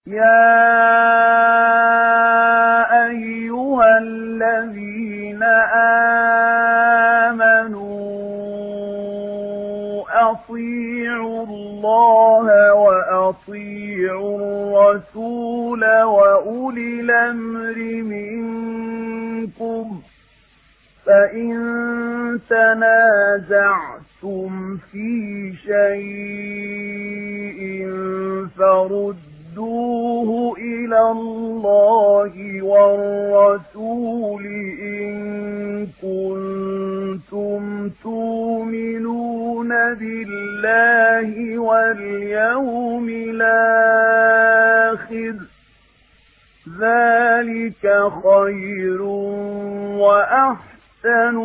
يا أيها الذين آمنوا أطيعوا الله وأطيعوا الرسول وأولي الأمر منكم فإن تنازعتم في شيء فردوه إلى الله والرسول إن كنتم تؤمنون بالله واليوم الآخر ذلك خير وأحسن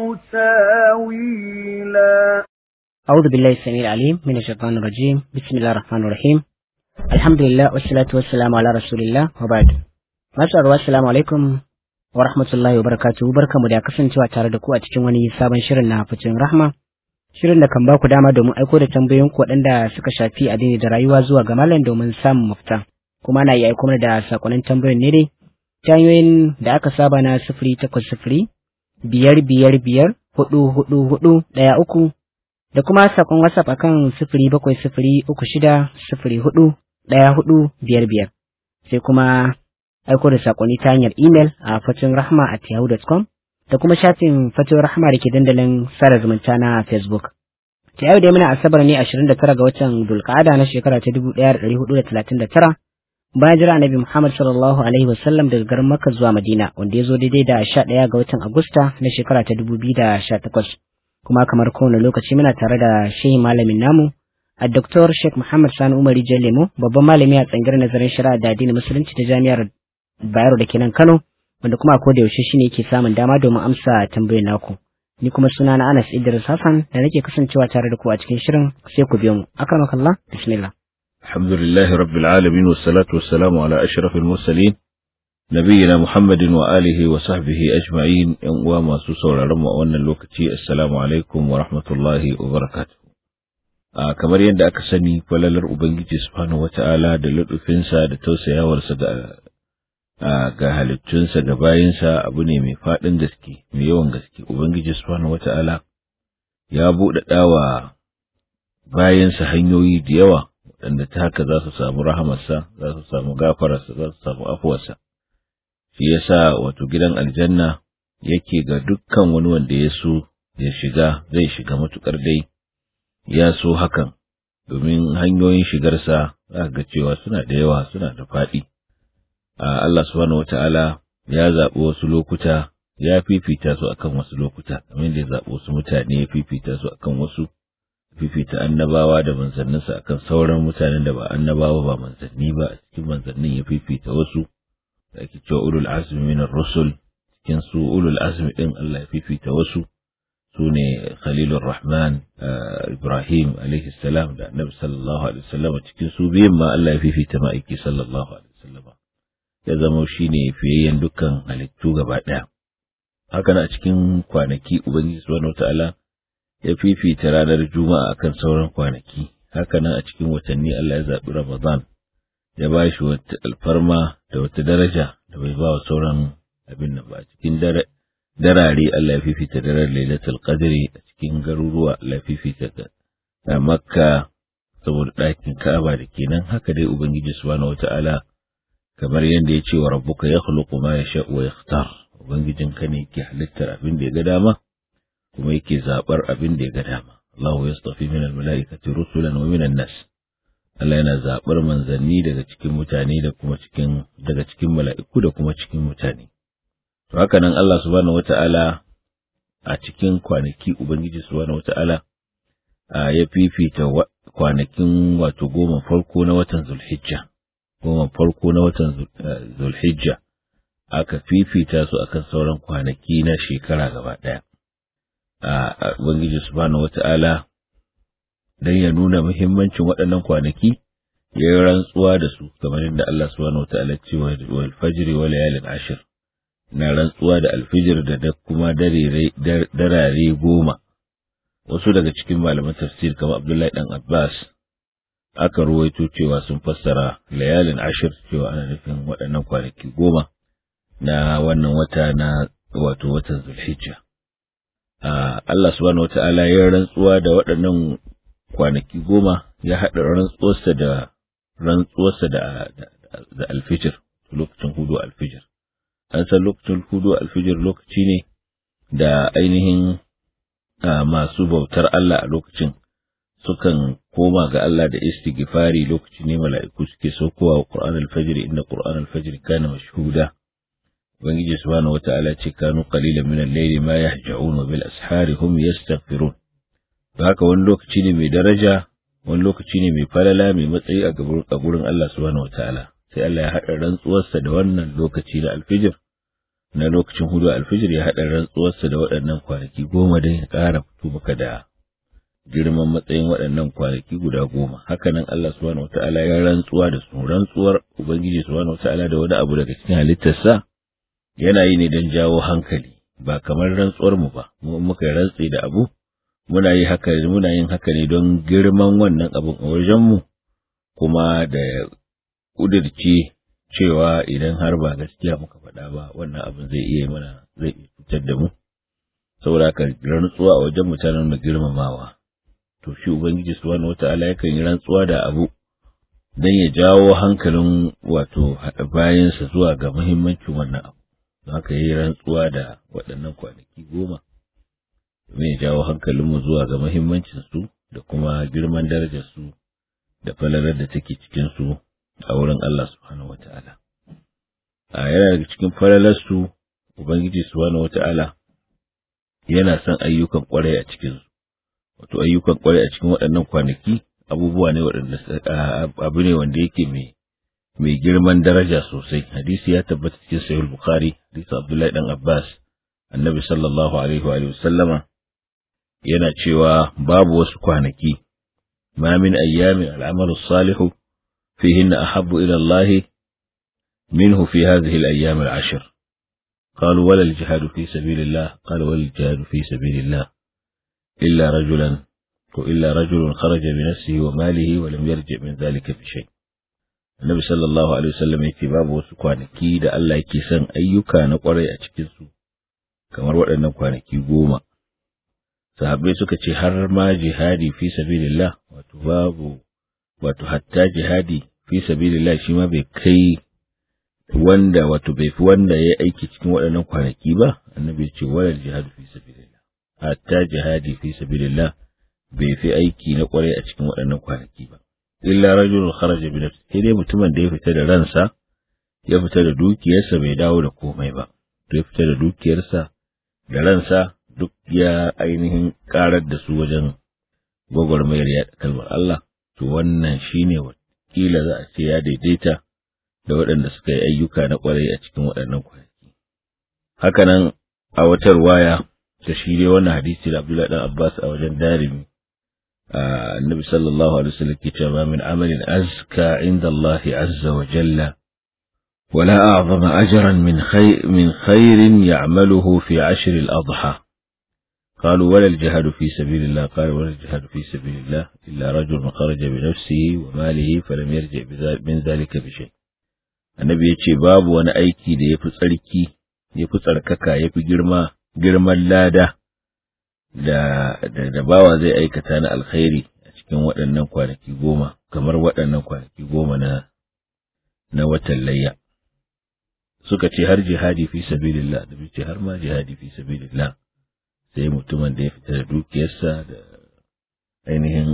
تاويلا أعوذ بالله السميع العليم من الشيطان الرجيم بسم الله الرحمن الرحيم الحمد لله والصلاة والسلام على رسول الله وبعد Masu arwa assalamu alaikum wa rahmatullahi wa barakatuhu barkamu da kasancewa tare da ku a cikin wani sabon shirin na fitin rahma shirin da kan ba ku dama domin aiko da tambayoyin ku waɗanda suka shafi addini da rayuwa zuwa ga malam domin samun mafita kuma ana iya aiko mana da sakonnin tambayoyin ne dai ta hanyoyin da aka saba na sifiri takwas sifiri biyar biyar biyar hudu hudu hudu ɗaya uku da kuma sakon whatsapp akan sifiri bakwai sifiri uku shida sifiri hudu ɗaya hudu biyar biyar sai kuma aiko da sakonni ta hanyar email a fatin rahma at yahoo.com da kuma shafin fatin rahma da ke dandalin sada zumunta na facebook ta yau dai muna asabar ne 29 ga watan dulkada na shekara ta 1439 bayan jira annabi muhammad sallallahu alaihi wasallam daga garin makka zuwa madina wanda ya zo daidai da 11 ga watan agusta na shekara ta 2018 kuma kamar kowane lokaci muna tare da shehi malamin namu a Dr. Sheikh Muhammad Sani Umar Lemo babban malami a tsangar nazarin shari'a da addinin musulunci ta jami'ar Bayero da ke nan Kano wanda kuma ko da yaushe shine yake samun dama domin amsa tambayoyin naku ni kuma suna na Anas Idris Hassan da nake kasancewa tare da ku a cikin shirin sai ku biyo mu akramakallah bismillah الحمد لله رب العالمين والصلاة والسلام على أشرف المرسلين نبينا محمد وآله وصحبه أجمعين وما سوسور رمى وأن اللوكتي السلام عليكم ورحمة الله وبركاته a kamar yadda aka sani falalar Ubangiji subhanahu wata'ala da luɗufinsa da tausayawarsa ga ga halittunsa ga bayinsa abu ne mai faɗin gaske mai yawan gaske Ubangiji subhanahu wata'ala ya buɗaɗa wa bayinsa hanyoyi da yawa waɗanda ta haka za su samu rahamarsa za su samu gafararsa za su samu afuwarsa shi yasa wato gidan aljanna yake ga dukkan wani wanda ya so ya shiga zai shiga matukar dai ya so hakan domin hanyoyin shigarsa za ga cewa suna da yawa suna da faɗi. Allah subhanahu wata'ala ya zaɓi wasu lokuta ya fifita su akan wasu lokuta, kamar da ya zaɓi wasu mutane ya fifita su akan wasu, fifita annabawa da manzanninsa akan sauran mutanen da ba annabawa ba manzanni ba a cikin manzannin ya fifita wasu, da ake cewa ulul azmi minar rusul cikin su ulul azmi ɗin Allah ya fifita wasu. su ne Khalilur Rahman Ibrahim alaihi salam da Annabi sallallahu alaihi wasallam cikin su biyun ma Allah ya fifita ma'aiki sallallahu alaihi wasallam ya zama shine fiyayyen dukkan halittu gaba daya haka a cikin kwanaki Ubangiji subhanahu wataala ya fifita ranar Juma'a akan sauran kwanaki haka nan a cikin watanni Allah ya zaɓi Ramadan ya ba shi wata alfarma da wata daraja da bai ba wa sauran abin nan ba a cikin dare darare Allah ya fifita daren Lailatul Qadri a cikin garuruwa Allah ya fifita ta a Makka saboda ɗakin Ka'aba da kenan haka dai Ubangiji subhanahu wata'ala kamar yadda ya ce wa rabbuka yakhluqu ma yasha wa yakhtar ubangijin ka ne yake halittar abin da ya ga dama kuma yake zabar abin da ya ga dama Allahu yastafi min al-mala'ikati rusulan wa min nas Allah yana zabar manzanni daga cikin mutane da kuma cikin daga cikin mala'iku da kuma cikin mutane haka nan Allah subhanahu wata'ala a cikin kwanaki Ubangiji subhanahu wata'ala ya fifita kwanakin wato goma farko na watan Zulhijja, goma farko na watan Zulhijja aka fifita su akan sauran kwanaki na shekara gaba ɗaya. Ubangiji subhanahu wata'ala don ya nuna muhimmancin waɗannan kwanaki ya yi rantsuwa da su kamar yadda Allah subhanahu wata'ala ce wa alfajiri wa layalin ashir. na rantsuwa da alfijir da da kuma darare goma. Wasu daga cikin malaman tafsir kamar Abdullahi ɗan Abbas aka ruwaito cewa sun fassara layalin ashir cewa ana nufin waɗannan kwanaki goma na wannan wata na wato watan zulhijja Allah subhanahu wata'ala ya rantsuwa da waɗannan kwanaki goma ya haɗa rantsuwarsa da rantsuwarsa da da alfijir lokacin hudu alfijir an san lokacin hudu alfijir lokaci ne da ainihin masu bautar Allah a lokacin sukan koma ga Allah da istighfari lokaci ne mala'iku suke saukowa wa Qur'an al-Fajr inna Qur'an al-Fajr kana mashhuda Ubangiji subhanahu wata'ala ce kanu qalilan min al-layli ma yahja'un wa bil ashari hum yastaghfirun to haka wani lokaci ne mai daraja wani lokaci ne mai falala mai matsayi a gurin Allah subhanahu wata'ala sai Allah ya haɗa rantsuwarsa da wannan lokaci da alfijir na lokacin hudu alfijir ya haɗa rantsuwarsa da waɗannan kwanaki goma don ya ƙara fito maka da girman matsayin waɗannan kwanaki guda goma hakanan Allah subhanahu wata'ala ya rantsuwa da su rantsuwar ubangiji subhanahu wata'ala da wani abu daga cikin halittarsa yana yi ne don jawo hankali ba kamar rantsuwar mu ba mu muka rantsi da abu muna yi haka muna yin haka ne don girman wannan abun a wajen mu kuma da kudirce cewa idan har ba gaskiya muka faɗa ba wannan abin zai iya mana zai iya cutar da mu saboda haka rantsuwa a wajen mutanen mu girmamawa to shi ubangiji subhanahu wataala yakan yi rantsuwa da abu dan ya jawo hankalin wato bayansa zuwa ga muhimmancin wannan abu don haka yi rantsuwa da waɗannan kwanaki goma domin ya jawo hankalinmu zuwa ga muhimmancin su da kuma girman darajar su da falalar da take cikin su a wurin Allah subhanahu wata'ala a yana daga cikin falalar su ubangiji subhanahu wata'ala yana son ayyukan kwarai a cikin su wato ayyukan kwarai a cikin waɗannan kwanaki abubuwa ne waɗanda abu ne wanda yake mai mai girman daraja sosai hadisi ya tabbata cikin sahih bukhari hadisi abdullahi dan abbas annabi sallallahu alaihi wa sallama yana cewa babu wasu kwanaki ma min ayyamin al'amalu salihu fihinna ahabbu ila Allah minhu fi hadhihi al-ayyam al-ashr قالوا ولا الجهاد في سبيل الله قال ولا الجهاد في سبيل الله إلا رجلا إلا رجل خرج بنفسه وماله ولم يرجع من ذلك بشيء Annabi sallallahu alaihi wasallam yake babu wasu kwanaki da Allah yake son ayyuka na kwarai a cikin su kamar waɗannan kwanaki goma. Sahabbai suka ce har ma jihadi fi sabilillah wato babu wato hatta jihadi fi sabilillah shi ma bai kai wanda wato bai fi wanda ya aiki cikin waɗannan kwanaki ba annabi ce walal jihadu fi sabilillah hatta jihadi fi sabilillah bai fi aiki na kwarai a cikin waɗannan kwanaki ba illa rajulun kharaja bi nafsi sai dai mutumin da ya fita da ransa ya fita da dukiyarsa bai dawo da komai ba to ya fita da dukiyarsa da ransa duk ya ainihin karar da su wajen gwagwarmayar yaɗa kalmar Allah to wannan shine wakila za a ce ya daidaita da waɗanda suka yi ayyuka na ƙwarai a cikin waɗannan kwanaki hakanan a wata ruwaya ta shi dai wannan hadisi da Abdullahi dan Abbas a wajen darimi النبي صلى الله عليه وسلم كتاب من عمل أزكى عند الله عز وجل ولا أعظم أجرا من خير, من خير يعمله في عشر الأضحى قالوا ولا الجهاد في سبيل الله قال ولا الجهاد في سبيل الله إلا رجل خرج بنفسه وماله فلم يرجع من ذلك بشيء النبي يتشي باب وانا أيكي دي يفسركي يفسرككا يفي جرما جرما لاده da, da, da bawa zai aikata na alkhairi a cikin waɗannan kwanaki goma, kamar waɗannan kwanaki goma na, na watan layya. Suka ce har jihadi fi sabilillah, da ce har ma jihadi fi sabilillah, sai mutumin da ya fita da dukiyarsa da ainihin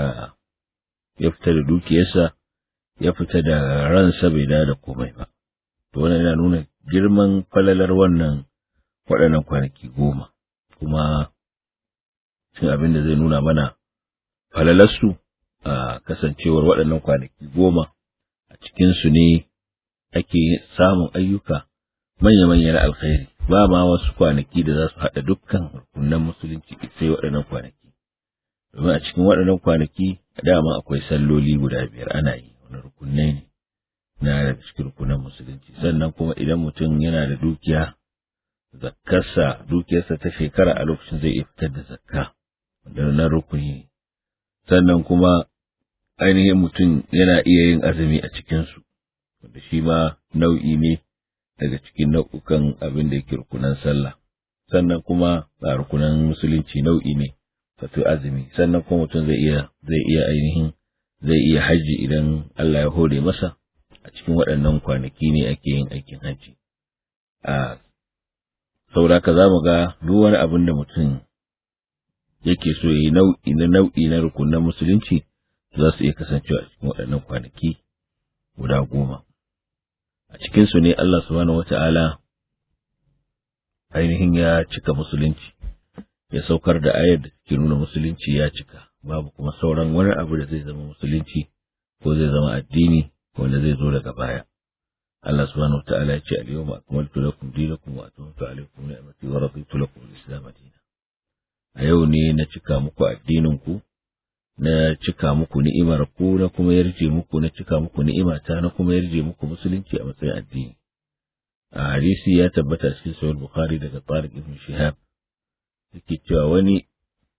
ya fita da dukiyarsa, ya fita da ransa bai da komai ba. To wannan yana nuna girman falalar wannan waɗannan kwanaki goma, kuma cin abin da zai nuna mana falalarsu a kasancewar waɗannan kwanaki goma a cikinsu ne ake samun ayyuka manya-manya na alkhairi ba ma wasu kwanaki da za su haɗa dukkan rukunan musulunci sai waɗannan kwanaki domin a cikin waɗannan kwanaki dama akwai salloli guda biyar ana yi wani rukunai ne na daga cikin rukunan musulunci sannan kuma idan mutum yana da dukiya zakkarsa dukiyarsa ta shekara a lokacin zai iya fitar da zakka na rukuni sannan kuma ainihin mutum yana iya yin azumi a cikinsu, wanda shi ma nau'i ne daga cikin nau'ukan abin da yake rukunan sallah. Sannan kuma a rukunan musulunci nau'i ne, wato azumi, sannan kuma mutum zai iya zai iya ainihin zai iya hajji idan Allah ya hore masa a cikin waɗannan kwanaki ne ake yin aikin hajji. A sauraka za mu ga duk wani abin da mutum yake so ya yi nau'i na nau'i na rukunan musulunci za su iya kasancewa a cikin waɗannan kwanaki guda goma. A cikinsu ne Allah subhanahu wata'ala ainihin ya cika musulunci, ya saukar da ayar da take nuna musulunci ya cika, babu kuma sauran wani abu da zai zama musulunci ko zai zama addini wanda zai zo daga baya. Allah subhanahu wata'ala ya ce al-yawma akmaltu lakum dinakum wa atamamtu alaykum ni'mati wa raditu lakum al-islam dinan. A yau ne na cika muku addinin ku na cika muku ni'imar ku na kuma yarje muku na cika muku ni'imata na kuma yarje muku musulunci a matsayin addini a hadisi ya tabbata cikin sahih bukhari daga Tariq ibn Shihab yake cewa wani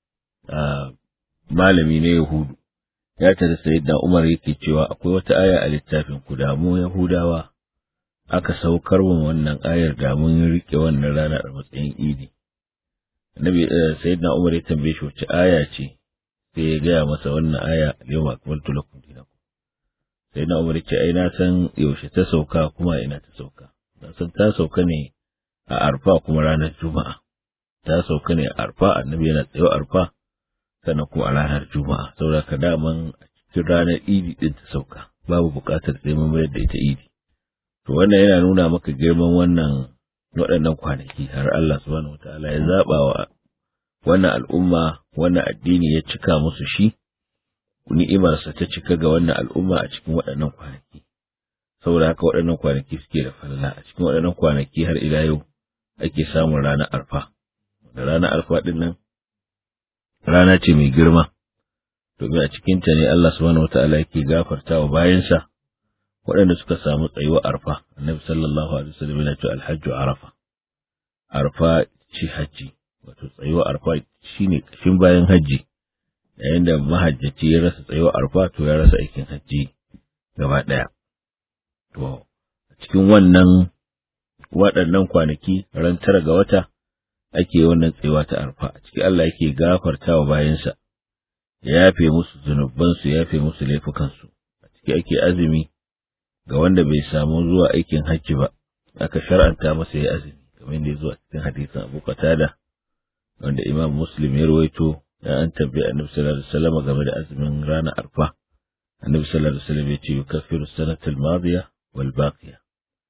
malami ne Yahudu ya tada sayyidina Umar yake cewa akwai wata aya a littafin ku da mu Yahudawa aka saukar wa wannan ayar da mun rike wannan rana a matsayin idi Annabi sayyidina Umar ya tambaye shi wace aya ce sai ya gaya masa wannan aya yau ma akmaltu lakum dinakum sai na umar ce ai na san yaushe ta sauka kuma ina ta sauka na san ta sauka ne a arfa kuma ranar juma'a ta sauka ne a arfa annabi yana tsayo arfa sannan kuma a ranar juma'a saboda ka daman a cikin ranar idi din ta sauka babu buƙatar sai mun mayar da ita idi to wannan yana nuna maka girman wannan waɗannan kwanaki har Allah subhanahu wataala ya zaba wa wannan al'umma wannan addini ya cika musu shi ni'imarsa ta cika ga wannan al'umma a cikin waɗannan kwanaki saboda haka waɗannan kwanaki suke da falla a cikin waɗannan kwanaki har ila yau ake samun ranar arfa da ranar arfa ɗin nan rana ce mai girma domin a cikinta ne Allah subhanahu wata'ala yake gafarta wa bayansa waɗanda suka samu tsayuwa arfa annabi sallallahu alaihi wasallam yana cewa alhajju arafa arfa ce hajji wato tsayuwa arfa shine kashin bayan hajji yayin da mahajjaci ya rasa tsayuwa arfa to ya rasa aikin hajji gaba ɗaya to a cikin wannan waɗannan kwanaki ran tara ga wata ake wannan tsayuwa ta arfa a ciki Allah yake gafarta wa bayansa ya yafe musu zunubansu ya yafe musu laifukansu a ciki ake azumi ga wanda bai samu zuwa aikin hajji ba aka shar'anta masa ya azumi kamar da ya zo a cikin hadisin Abu Qatada wanda Imam Muslim ya rawaito da an tambayi Annabi sallallahu alaihi wasallam game da azumin ranar Arfa Annabi sallallahu alaihi wasallam ya ce yukaffiru sanatal madiya wal baqiya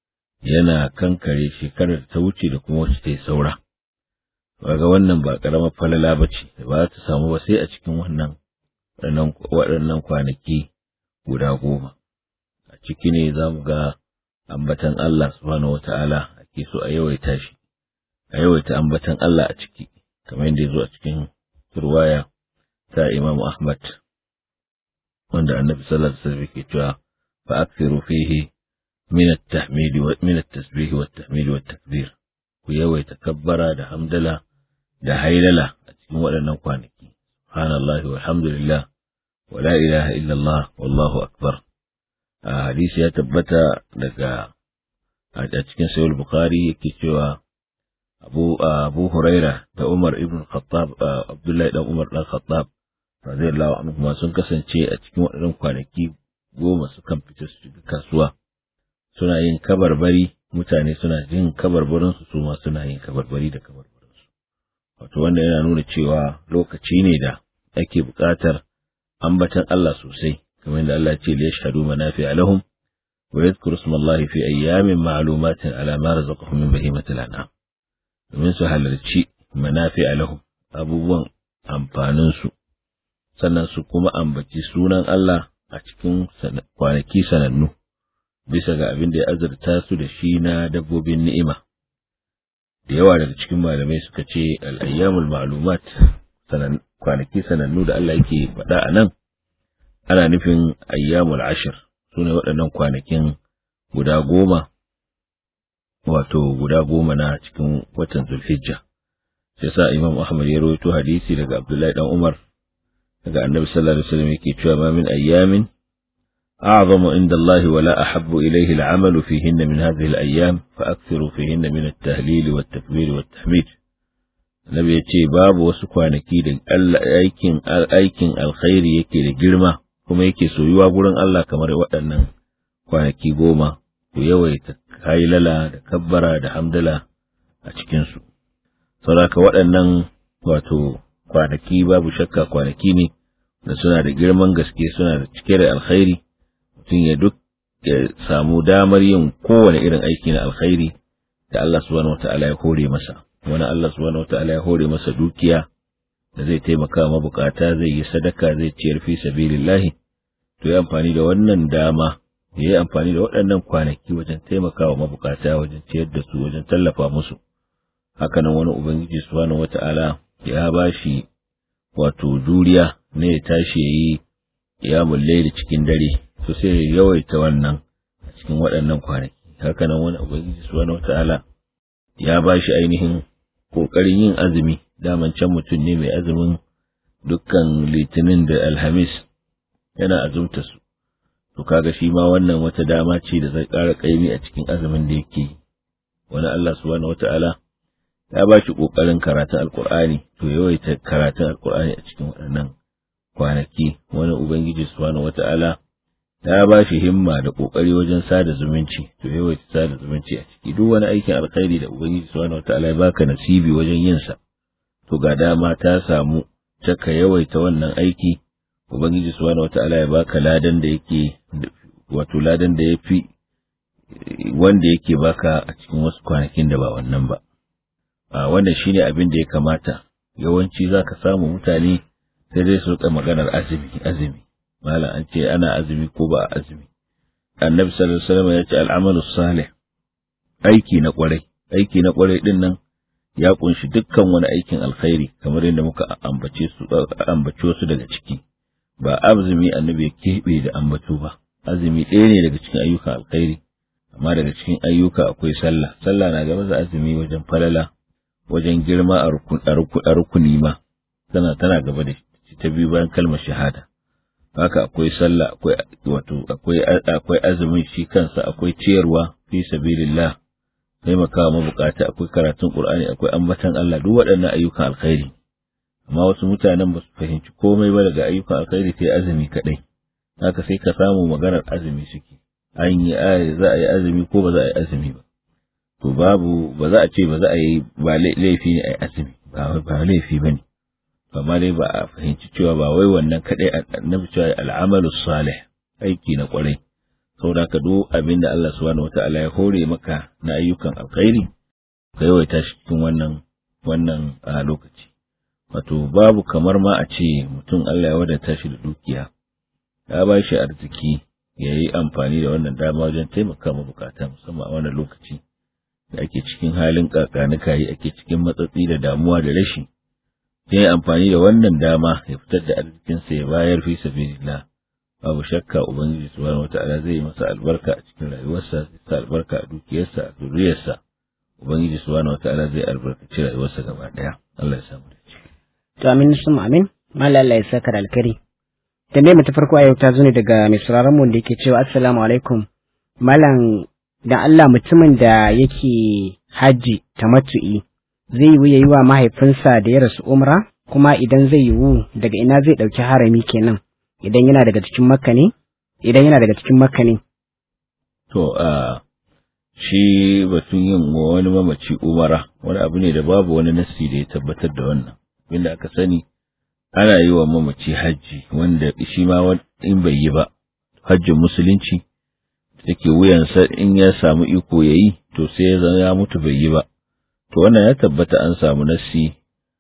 yana kankare shekarar ta wuce da kuma wacce ta yi saura kaga wannan ba karamar falala bace da ba ta samu ba sai a cikin wannan waɗannan kwanaki guda goma a ciki ne za mu ga ambatan Allah subhanahu wata'ala ake so a yawaita shi a yawaita ambatan Allah a ciki kamar yadda ya zo a cikin ruwaya ta Imam Ahmad wanda Annabi sallallahu alaihi wasallam yake cewa fa akthiru fihi min at-tahmid wa min at-tasbih wa at-tahmid wa at-takbir ku yawaita kabbara da hamdala da hailala a cikin waɗannan kwanaki subhanallahi walhamdulillah wa la ilaha illallah wallahu akbar a hadisi ya tabbata daga a cikin sahih bukhari yake cewa abu abu huraira da umar ibn khattab abdullahi dan umar dan khattab radiyallahu anhu ma sun kasance a cikin waɗannan kwanaki goma sukan fita su shiga kasuwa suna yin kabarbari mutane suna jin kabarbarin su su ma suna yin kabarbari da kabarbarin su wato wanda yana nuna cewa lokaci ne da ake buƙatar ambatan Allah sosai kamar da Allah ce ya shahadu manafi'a lahum wa yadhkuru ismallahi fi ayyamin ma'lumatin ala ma razaqahum min bahimatil an'am domin su halarci manafi'a lahum abubuwan amfanin su sannan su kuma ambaci sunan Allah a cikin kwanaki sanannu bisa ga abin da ya azurta su da shi na dabbobin ni'ima da yawa daga cikin malamai suka ce al'ayyamul ma'lumat kwanaki sanannu da Allah yake faɗa a nan ana nufin ayyamul ashir su ne waɗannan kwanakin guda goma wato guda goma na cikin watan zulhijja sai sa imam ahmad ya rawaito hadisi daga abdullahi dan umar daga annabi sallallahu alaihi wasallam yake cewa ma min ayyamin a'zamu inda Allah wa la ahabbu ilayhi al-'amalu fihinna min hadhihi al-ayyam fa akthiru fihinna min at-tahlil wa at-takbir wa at-tahmid Annabi ya ce babu wasu kwanaki da aikin aikin alkhairi yake da girma kuma yake soyuwa gurin Allah kamar waɗannan kwanaki goma ku yawaita kailala da kabbara da hamdala a cikinsu. Sauraka waɗannan wato kwanaki babu shakka kwanaki ne da suna da girman gaske suna da cike da alkhairi mutum ya duk ya samu damar yin kowane irin aiki na alkhairi da Allah subhanahu wata'ala ya hore masa wani Allah subhanahu wata'ala ya hore masa dukiya da zai taimaka mabukata zai yi sadaka zai ciyar fi sabilillahi to ya amfani da wannan dama ya yi amfani da waɗannan kwanaki wajen taimakawa mabukata wajen ciyar da su wajen tallafa musu hakanan wani ubangiji subhanahu wata'ala ya ba shi wato juriya ne ya tashi ya yi kiyamun laili cikin dare to sai ya yawaita wannan a cikin waɗannan kwanaki hakanan wani ubangiji subhanahu wata'ala ya ba shi ainihin ƙoƙarin yin azumi daman can mutum ne mai azumin dukkan litinin da alhamis yana azumta su to kaga shi ma wannan wata dama ce da zai ƙara ƙaimi a cikin azumin da yake yi wani Allah subhanahu wata'ala ya ba shi ƙoƙarin karatun alƙur'ani to yawaita karatun alƙur'ani a cikin waɗannan kwanaki wani ubangiji subhanahu wata'ala ya ba shi himma da ƙoƙari wajen sada zumunci to yawaita sada zumunci a ciki duk wani aikin alkhairi da ubangiji subhanahu wata'ala ya baka nasibi wajen yin sa to ga dama ta samu ka yawaita wannan aiki ubangiji subhanahu wata'ala ya baka ladan da yake wato ladan da yafi wanda yake baka a cikin wasu kwanakin da ba wannan ba a wannan shine abin da ya kamata yawanci zaka samu mutane sai dai su rika maganar azumi azumi malam an ce ana azumi ko ba azumi annabi sallallahu alaihi wasallam ya ce al'amalu salih aiki na kwarai aiki na kwarai din nan ya kunshi dukkan wani aikin alkhairi kamar yadda muka ambace su ambace su daga ciki ba azumi annabi ya keɓe da ambato ba azumi ɗaya ne daga cikin ayyukan alkhairi amma daga cikin ayyuka akwai sallah sallah na gaba da azumi wajen falala wajen girma a rukuni ma tana tana gaba da ta biyu bayan kalmar shahada haka akwai sallah akwai wato akwai akwai azumin shi kansa akwai ciyarwa fi sabilillah taimakawa mabukata akwai karatun qur'ani akwai ambatan Allah duk waɗannan ayyukan alkhairi amma wasu mutanen ba su fahimci komai ba daga ayyukan alkhairi sai azumi kadai haka sai ka samu maganar azumi suke an yi za a yi azumi ko ba za a yi azumi ba to babu ba za a ce ba za a yi ba laifi ne a yi azumi ba ba laifi ba ne amma dai ba a fahimci cewa ba wai wannan kadai annabi cewa al'amalu salih aiki na kwarai saboda ka duk abin da Allah subhanahu wata'ala ya hore maka na ayyukan alkhairi ka yawaita shi cikin wannan wannan lokaci wato babu kamar ma a ce mutum Allah ya wadata shi da dukiya ya ba shi arziki ya yi amfani da wannan dama wajen taimaka ma bukata musamman a wannan lokaci da ake cikin halin kakanikayi ake cikin matsatsi da damuwa da rashi ya yi amfani da wannan dama ya fitar da arzikinsa ya bayar fi sabilillah babu shakka ubangiji subhanahu wata'ala zai yi masa albarka a cikin rayuwarsa zai sa albarka a dukiyarsa a zuriyarsa ubangiji subhanahu wata'ala zai albarkaci rayuwarsa gaba daya Allah ya samu da to amin sun amin mallan Allah ya saka da alkari tambayar mu ta farko a yau ta zo ne daga mai sauraron mu da yake cewa assalamu alaikum malam dan Allah mutumin da yake haji tamattu'i zai yi yi wa mahaifinsa da ya rasu umra kuma idan zai yiwu daga ina zai ɗauki harami kenan idan yana daga cikin makka ne idan yana daga cikin makka ne to a shi batun yin wani mamaci umara wani abu ne da babu wani nassi da ya tabbatar da wannan inda aka sani ana yi wa mamaci hajji wanda shi ma in bai yi ba hajjin musulunci take wuyansa in ya samu iko ya yi to sai ya zama ya mutu bai yi ba to wannan ya tabbata an samu nassi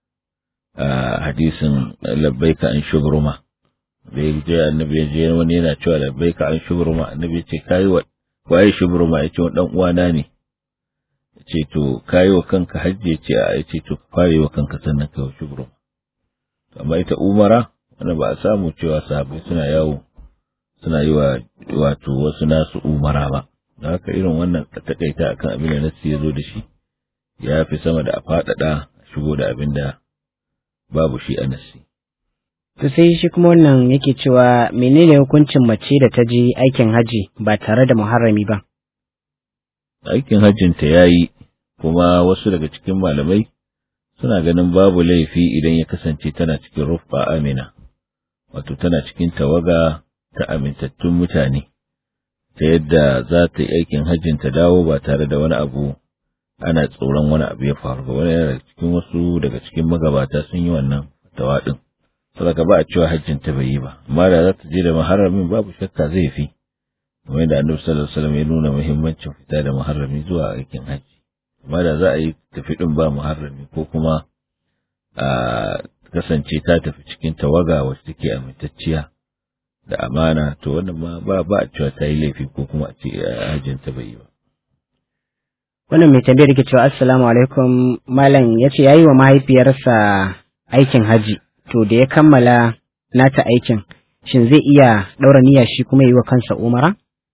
a hadisin labbaika an shubruma da ya je annabi ya je wani yana cewa labbaika an shubruma annabi ya ce kai wa waye shubruma ya ce wa dan uwana ne ya ce to kai wa kanka hajji ya ce a ya ce to ka fara wa kanka sannan kai wa shubruma amma ita umara wanda ba a samu cewa sahabbai suna yawo suna yi wa wato wasu nasu umara ba da haka irin wannan takaita akan abin da nassi ya zo da shi ya fi sama da a faɗaɗa shigo da abin da babu shi a nassi To sai shi kuma wannan yake cewa menene hukuncin mace da ta je aikin haji ba tare da muharrami ba? Aikin hajjinta ya yi, kuma wasu daga cikin malamai suna ganin babu laifi idan ya kasance tana cikin rufa amina, wato tana cikin tawaga ta amintattun mutane, ta yadda za ta yi aikin hajjin ta dawo ba tare da wani abu ana tsoron wani abu ya faru ba wani daga cikin wasu daga cikin magabata sun yi wannan tawaɗin. saboda ba a cewa hajjin ta bai yi ba amma da za ta je da muharramin babu shakka zai fi kamar yadda annabi sallallahu alaihi wasallam ya nuna muhimmancin fita da muharrami zuwa aikin hajji amma da za a yi tafi din ba muharrami ko kuma a kasance ta tafi cikin tawaga wacce take amintacciya da amana to wannan ma ba ba a cewa ta yi laifi ko kuma a ce hajjin ta bai yi ba Wannan mai tambayar ke cewa assalamu alaikum malam ya ce ya yi wa mahaifiyarsa aikin haji to da ya kammala nata aikin shin zai iya ɗaura niyya shi kuma yi wa kansa umara?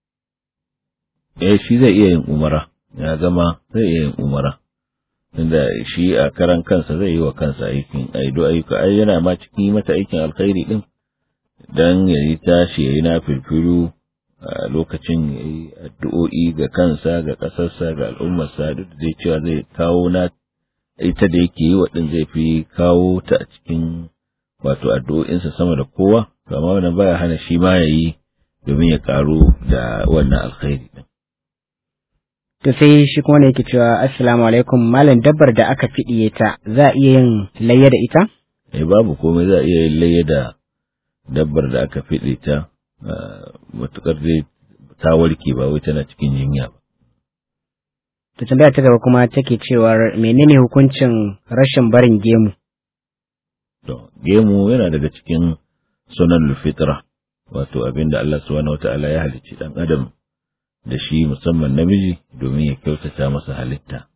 Eh shi zai iya yin umara ya zama zai iya yin umara inda shi a karan kansa zai yi wa kansa aikin aido ayyuka ai yana ma cikin mata aikin alkhairi din dan ya yi tashi ya yi na filfilu a lokacin ya yi addu'o'i ga kansa ga ƙasarsa ga al'ummarsa duk da zai cewa zai kawo na ita da yake yi wa ɗin zai fi kawo ta a cikin wato addu'o'insa sama da kowa, kama wannan baya hana shi ma ya yi domin ya karu da wannan alkhairi din. To sai shi kuma ne yake cewa assalamu alaikum malam dabbar da aka fiɗiye ta za a iya yin layya da ita? Eh babu komai za a iya yin layya da dabbar da aka fiɗe ta matukar dai ta warke ba wai tana cikin jinya ba. To tambaya ta gaba kuma take cewar menene hukuncin rashin barin gemu? To, gemu yana daga cikin sunan fitra wato abin da Allah subhanahu wata'ala ya halicci ɗan adam da shi musamman namiji domin ya kyautata masa halitta.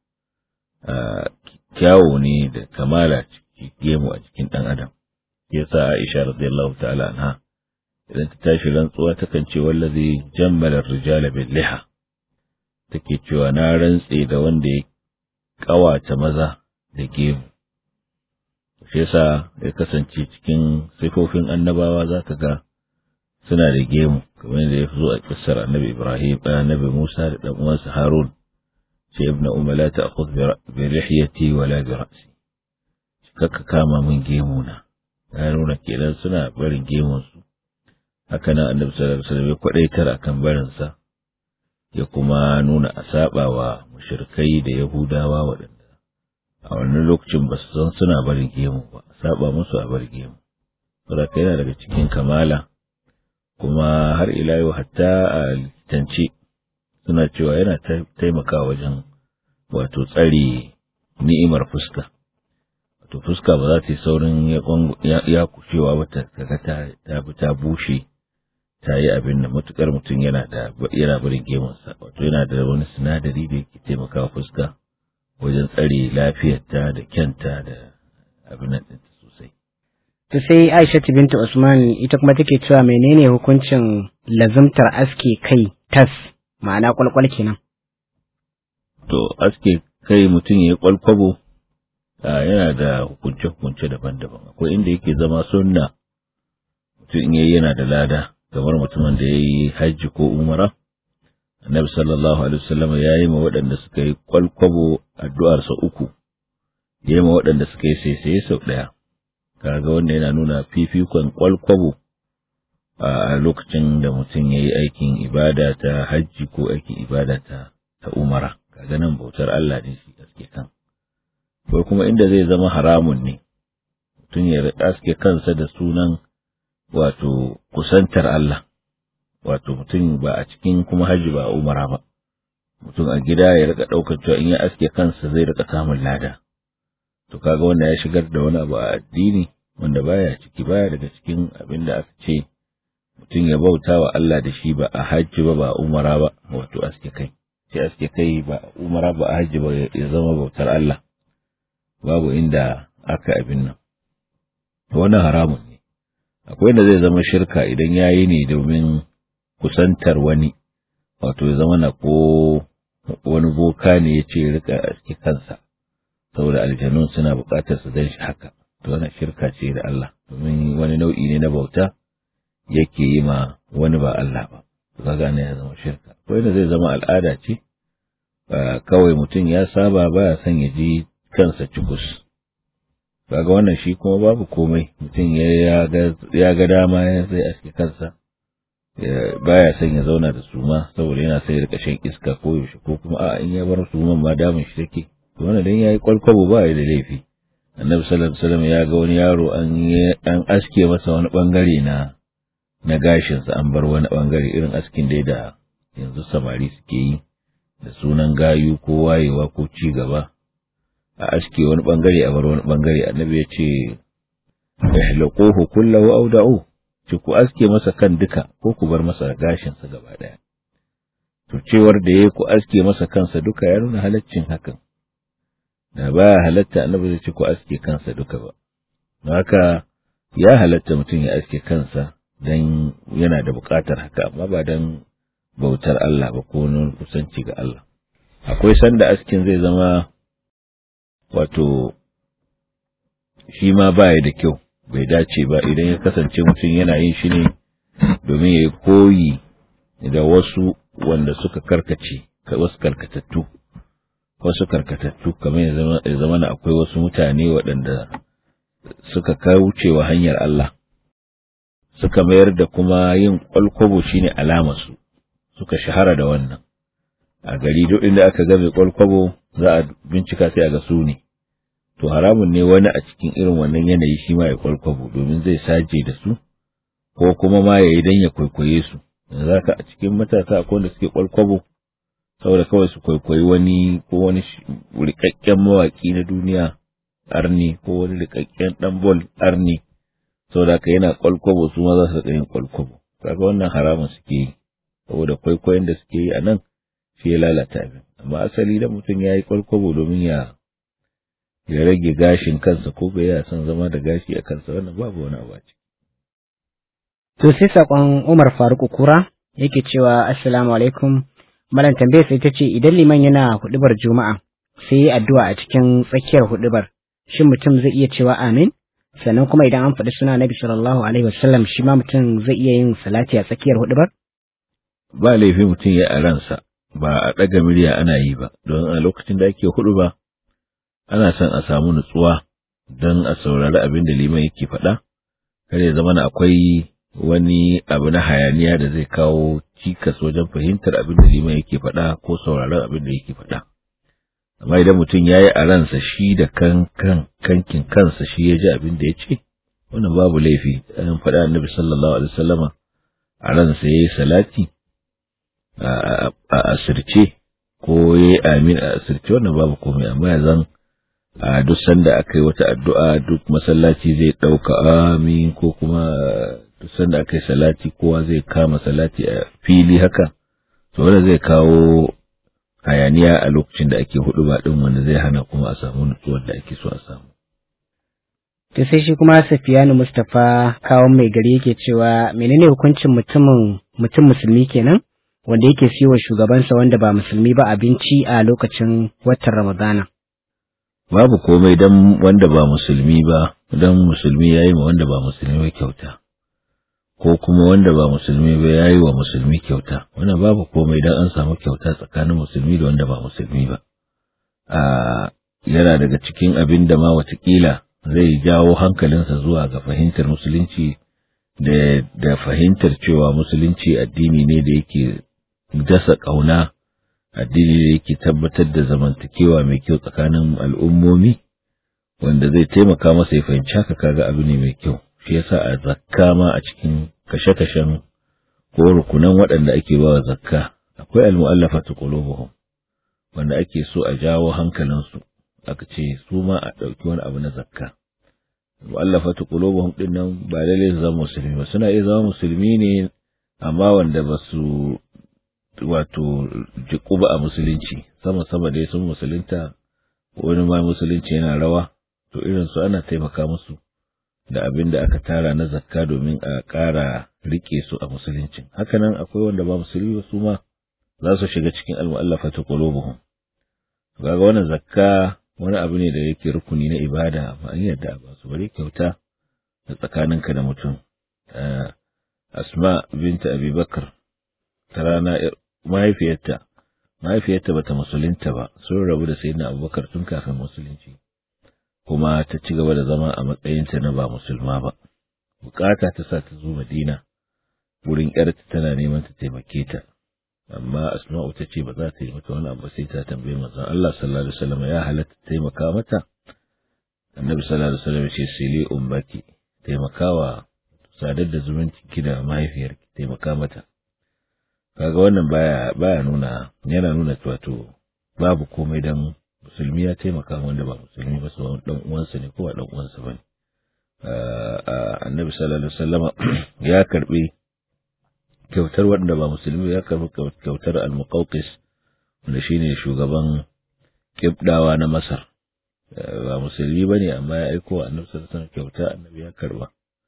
Kyawo ne da kamala ciki gemu a cikin ɗan adam. Ya sa Aisha radiyallahu ta'ala anha idan ta tashi rantsuwa takan ce wallazi jammala rijala bil liha take cewa na rantse da wanda ya kawata maza da gemu shi yasa ya kasance cikin sifofin annabawa za ka ga suna da gemu kamar da ya zo a kissar annabi Ibrahim annabi Musa da dan uwansa Harun ce ibn umma la ta'khudh bi lihiyati wala bi ra'si kaka kama min gemu na ya nuna kenan suna barin gemun su haka nan annabi sallallahu alaihi wasallam ya kwadaitar akan barin sa ya kuma nuna a saba wa mushrikai da yahudawa waɗanda a wannan lokacin ba su san suna barin gemu ba saba musu a bar gemu saboda yana daga cikin kamala kuma har ila yau hatta a litance suna cewa yana taimakawa wajen wato tsare ni'imar fuska wato fuska ba za ta yi saurin ya kushewa ba ta kaga ta ta bushe ta yi abin da matukar mutum yana da yana barin gemunsa wato yana da wani sinadari da yake taimakawa fuska wajen tsare lafiyarta da kyanta da abin nan ɗinta sosai. To sai Aisha binta Usman ita kuma take cewa menene hukuncin lazumtar aske kai tas ma'ana kwalkwal kenan. To aske kai mutum ya yi kwalkwabo yana da hukunce-hukunce daban-daban akwai inda yake zama sunna mutum in yayi yana da lada kamar mutumin da ya yi hajji ko umara annabi sallallahu alaihi wasallam ya yi ma waɗanda suka yi kwalkwabo addu'ar sa uku ya yi ma waɗanda suka yi saisaye sau ɗaya kaga wanda yana nuna fifikon kwalkwabo a lokacin da mutum ya yi aikin ibada ta hajji ko aikin ibada ta ta umara kaga nan bautar Allah ne shi aske kan ko kuma inda zai zama haramun ne mutum ya aske kansa da sunan wato kusantar Allah wato mutum ba a cikin kuma hajji ba a umara ba mutum a gida ya rika ɗaukar cewa in ya aske kansa zai rika samun lada to kaga wanda ya shigar da wani abu a addini wanda baya ciki baya daga cikin abin da aka ce mutum ya bauta wa Allah da shi ba a hajji ba ba a umara ba wato aske kai sai aske kai ba a umara ba a hajji ba ya zama bautar Allah babu inda aka abin nan wannan haramun ne akwai da zai zama shirka idan ya yi ne domin kusantar wani wato ya zama na ko wani boka ne ya ce rika aske kansa saboda aljanun suna buƙatar su dan shi haka to wannan shirka ce da Allah domin wani nau'i ne na bauta yake yi ma wani ba Allah ba kaga ne ya zama shirka ko da zai zama al'ada ce ba kawai mutum ya saba ba ya son ya ji kansa cikus kaga wannan shi kuma babu komai mutum ya ga dama ya zai aske kansa baya son ya zauna da suma saboda yana sai rika shan iska ko yaushe ko kuma a in ya bar suman ma damun shi take to wannan dan yayi kwalkwabo ba ya da laifi annabi sallallahu alaihi wasallam ya ga wani yaro an an aske masa wani bangare na na gashin sa an bar wani bangare irin askin dai da yanzu samari suke yi da sunan gayu ko wayewa ko ci gaba a aske wani bangare a bar wani bangare annabi ya ce ihlaquhu kullahu aw da'u ce ku aske masa kan duka ko ku bar masa gashinsa gaba ɗaya. To cewar da ya ku aske masa kansa duka ya nuna halaccin hakan, da ba ya halatta annabi zai ce ku aske kansa duka ba. Don haka ya halatta mutum ya aske kansa don yana da buƙatar haka, amma ba don bautar Allah ba ko nuna kusanci ga Allah. Akwai sanda askin zai zama wato shi ma ba da kyau. bai dace ba idan ya kasance mutum yana yin shi ne domin ya yi koyi da wasu wanda suka karkace wasu karkatattu wasu karkatattu kamar ya zama na akwai wasu mutane waɗanda suka kaucewa hanyar Allah suka mayar da kuma yin kwalkwabo shine alamarsu suka shahara da wannan a gari duk inda aka ga mai kwalkwabo za a bincika sai a ga su ne to haramun ne wani a cikin irin wannan yanayi shi ma ya kwalkwabo domin zai saje da su ko kuma ma ya yi don ya kwaikwaye su za ka a cikin matasa akwai wanda suke kwalkwabo saboda kawai su kwaikwayi wani ko wani rikakken mawaƙi na duniya arni ko wani rikakken ɗan bol arni saboda ka yana kwalkwabo su ma za su yin kwalkwabo kaga wannan haramun suke yi saboda kwaikwayon da suke yi a nan shi ya lalata abin amma asali da mutum ya yi kwalkwabo domin ya ya rage gashin kansa ko bai ya son zama da gashi a kansa wannan babu wani abu ce. To sai saƙon Umar Faruk Kura yake cewa Assalamu alaikum malam tambayar sai ta ce idan liman yana hudubar Juma'a sai yi addu'a a cikin tsakiyar hudubar shin mutum zai iya cewa amin sannan kuma idan an faɗi suna Nabi sallallahu alaihi wasallam shi ma mutum zai iya yin salati a tsakiyar hudubar? Ba laifi mutum ya a ransa ba a ɗaga murya ana yi ba don a lokacin da ake hudu ba ana son a samu nutsuwa don a saurari abin da liman yake faɗa, kar ya zama akwai wani abu na hayaniya da zai kawo cikas wajen fahimtar abin da liman yake faɗa ko sauraron abin da yake faɗa. Amma idan mutum ya yi a ransa shi da kan kankin kansa shi ya ji abin da ya ce, wannan babu laifi, an faɗa annabi sallallahu alaihi wasallama a ransa ya yi salati a asirce ko ya yi amin a asirce wannan babu komai amma ya zan a duk sanda aka yi wata addu'a duk masallaci zai ɗauka amin ko kuma duk sanda aka yi salati kowa zai kama salati a fili haka to wanda zai kawo hayaniya a lokacin da ake hudu ba ɗin wanda zai hana kuma a samu nutsuwar da ake so a samu. To sai shi kuma Safiyanu Mustapha kawon mai gari yake cewa menene hukuncin mutumin mutum musulmi kenan wanda yake siyo shugabansa wanda ba musulmi ba abinci a lokacin watan Ramadana. babu komai dan wanda ba musulmi ba dan musulmi yayi ma wanda ba musulmi ba kyauta ko kuma wanda ba musulmi ba yayi wa musulmi kyauta wannan babu komai dan an samu kyauta tsakanin musulmi da wanda ba musulmi ba a yana daga cikin abin da ma watakila zai jawo hankalinsa zuwa ga fahimtar musulunci da da fahimtar cewa musulunci addini ne da yake dasa ƙauna addini da yake tabbatar da zamantakewa mai kyau tsakanin al'ummomi wanda zai taimaka masa ya fahimci haka kaga abu ne mai kyau shi yasa a zakka ma a cikin kashe-kashen ko rukunan waɗanda ake ba wa zakka akwai al-mu'allafatu qulubuhum wanda ake so a jawo hankalinsu aka ce su ma a ɗauki wani abu na zakka mu'allafatu qulubuhum din nan ba lalle su zama musulmi ba suna iya zama musulmi ne amma wanda ba su wato jiku ba a musulunci sama sama dai sun musulunta wani ma musulunci yana rawa to irin su ana taimaka musu da abin da aka tara na zakka domin a ƙara rike su a musuluncin hakanan akwai wanda ba musulmi ba su ma za su shiga cikin almu'allafatu qulubuhum kaga wannan zakka wani abu ne da yake rukuni na ibada amma an yadda ba su bari kyauta da tsakaninka da mutum asma binta abubakar ta rana mahaifiyarta mahaifiyarta bata musulunta ba sun rabu da sayyidina abubakar tun kafin musulunci kuma ta ci gaba da zama a matsayinta na ba musulma ba bukata ta sa ta zo madina wurin yarta tana neman ta taimake ta amma asma'u ta ce ba za ta yi mata wani abu sai ta tambaye manzon Allah sallallahu alaihi wasallam ya halatta taimaka mata annabi sallallahu alaihi wasallam ya ce sili ummaki taimakawa sadar da zumunci ki da mahaifiyarki taimaka mata kaga wannan baya baya nuna yana nuna wato babu komai dan musulmi ya taimaka wanda ba musulmi ba su dan uwansa ne ko ba dan uwansa bane annabi sallallahu alaihi wasallam ya karbi kyautar wanda ba musulmi ya karbi kyautar al-muqawqis wanda shine shugaban kibdawa na Masar ba musulmi bane amma ya aiko annabi sallallahu alaihi wasallam kyauta annabi ya karba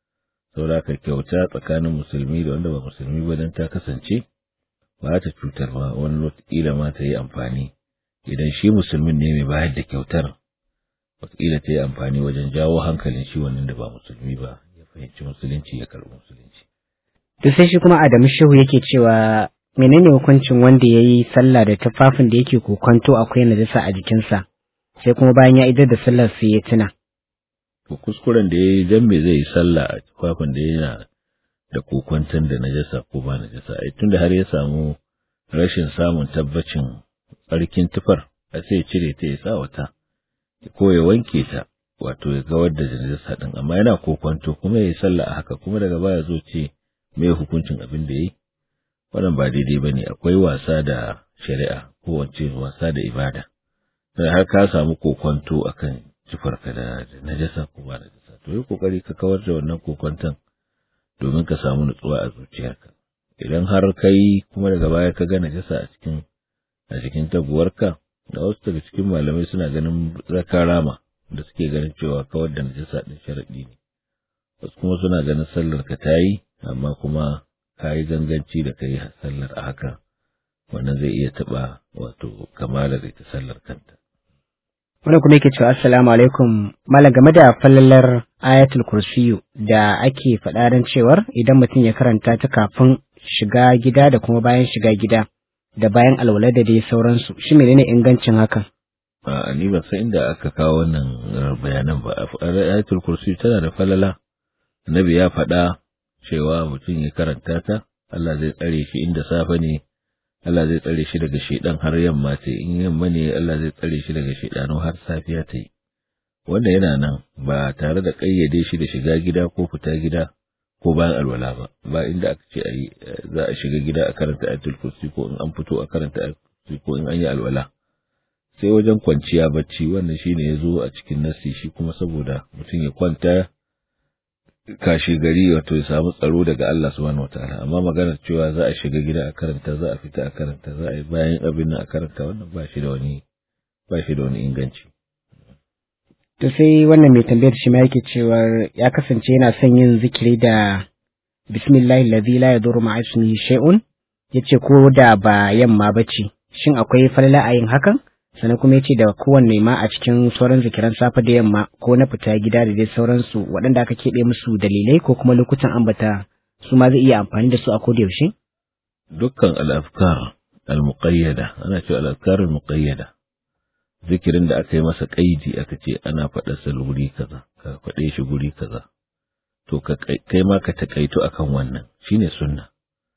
saboda ka kyauta tsakanin musulmi da wanda ba musulmi ba dan ta kasance ba ta cutar ba wani wataƙila ma ta yi amfani idan shi musulmin ne mai bayar da kyautar wataƙila ta yi amfani wajen jawo hankalin shi wannan da ba musulmi ba ya fahimci musulunci ya karɓi musulunci. To sai shi kuma Adamu Shehu yake cewa menene hukuncin wanda ya yi sallah da tufafin da yake kokonto akwai najasa a jikinsa sai kuma bayan ya idar da sallar sai ya tuna. To kuskuren da ya yi dan me zai yi sallah a tufafin da yana da kokwanton da najasa ko ba najasa ai tunda har ya samu rashin samun tabbacin tsarkin tufar a sai cire ta ya sa wata ko ya wanke ta wato ya kawar da najasa din amma yana kokwanto kuma ya yi sallah a haka kuma daga baya zo ce me hukuncin abin da yayi wannan ba daidai bane akwai wasa da shari'a ko wace wasa da ibada sai har ka samu kokwanto akan tufarka da najasa ko ba najasa to yi kokari ka kawar da wannan kokwanton domin ka samu nutsuwa a zuciyarka idan har kai kuma daga baya ka ga najasa a cikin a cikin taguwarka da wasu daga cikin malamai suna ganin zaka rama da suke ganin cewa kawar da najasa din sharadi ne wasu kuma suna ganin sallar ka tayi amma kuma ka yi ganganci da kai sallar a haka wannan zai iya taba wato kamalar ita sallar kanta Wani kuma yake cewa assalamu alaikum malam game da fallalar ayatul kursiyu da ake faɗa don cewar idan mutum ya karanta ta kafin shiga gida da kuma bayan shiga gida da bayan alwala da dai sauransu shi menene ingancin hakan a ni ban san inda aka kawo wannan bayanan ba ayatul kursiyu tana da falala annabi ya faɗa cewa mutum ya karanta ta Allah zai tsare shi inda safe ne Allah zai tsare shi daga shedan har yamma ta in yamma ne Allah zai tsare shi daga shedanu har safiya ta yi wanda yana nan ba tare da kayyade shi da shiga gida ko fita gida ko bayan alwala ba ba inda aka ce ayi za a shiga gida a karanta ayatul kursi ko in an fito a karanta ayatul kursi ko in an yi alwala sai wajen kwanciya bacci wannan shine ya zo a cikin nasi shi kuma saboda mutum ya kwanta kashi gari wato ya samu tsaro daga Allah subhanahu wataala amma maganar cewa za a shiga gida a karanta za a fita a karanta za a yi bayan abin nan a karanta wannan ba shi da wani ba shi da wani inganci to sai wannan mai tambayar shi ma yake cewa ya kasance yana son yin zikiri da bismillahi allazi la yadurru ma'a ismihi shay'un yace ko da ba yamma bace shin akwai falala a yin hakan sannan kuma ya ce da kowanne ma a cikin sauran zikiran safe da yamma ko na fita gida da dai sauransu waɗanda aka keɓe musu dalilai ko kuma lokutan ambata su ma zai iya amfani da su a koda yaushe? Dukkan al'afkar al-muqayyada ana cewa al'afkar al-muqayyada zikirin da aka yi masa kaidi aka ce ana faɗa sa guri kaza ka faɗe shi guri kaza to kai ma ka takaito akan wannan shine sunna